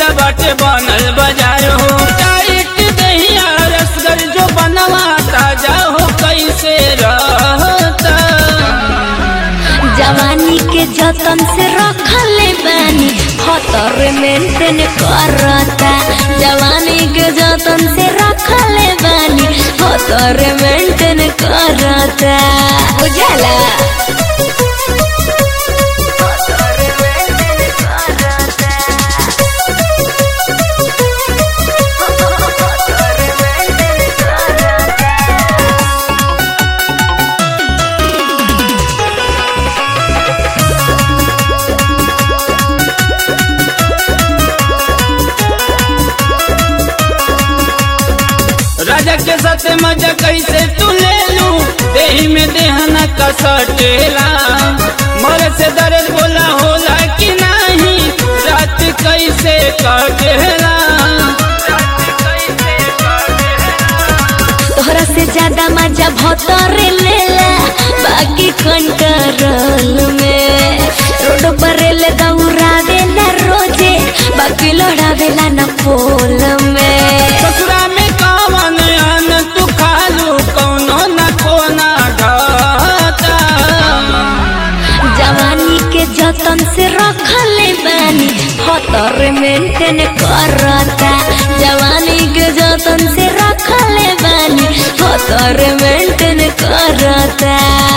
पूरा बाटे बनल बाजार हो टाइट दहिया रसगर जो बनवा ताजा हो कैसे रहता जवानी के जतन से रखले बानी खतर मेंटेन करता जवानी के जतन से रखले बानी खतर मेंटेन करता बुझला राजा के साथ मजा कैसे तू ले लू देही में देहना का सटेला मर से दर्द बोला होला कि नहीं रात कैसे कटेला तोहरा से ज्यादा मजा भतरे लेला बाकी कंट्रोल में रोड पर ले दौड़ावे ना रोजे बाकी लड़ावेला ना पोल में ससुरा में कवन अन तू खालू कौनो न कोना घाटा जवानी के जतन से रखले बानी खतर मेंटेन करता जवानी के जतन से रखले बानी खतर मेंटेन करता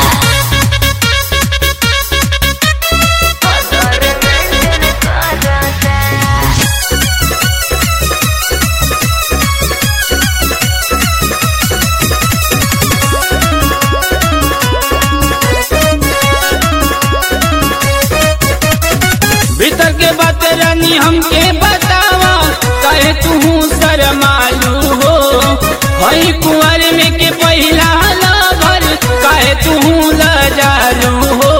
भीतर के बात रानी हमके बतावा कहे तू शरमालू हो हई कुंवर में के पहिला लभर कहे तू लजालू हो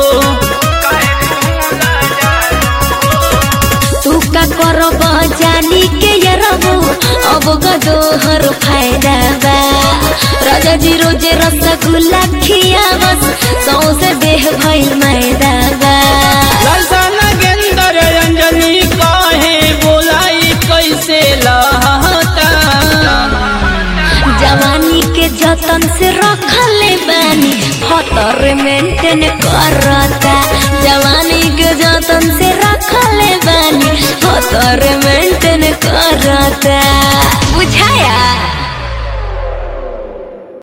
तू का करब जानी के ये रबू अब गदोहर फायदा बा राजा जी रोजे रसगुल्ला खियावस सौसे देह भइल मैदा बा लालसा नगेंदर अंजनी कहे बोलाई कैसे लहता जवानी के जतन से रखले बानी खतर मेंटेन करता जवानी के जतन से रखले बानी खतर मेंटेन करता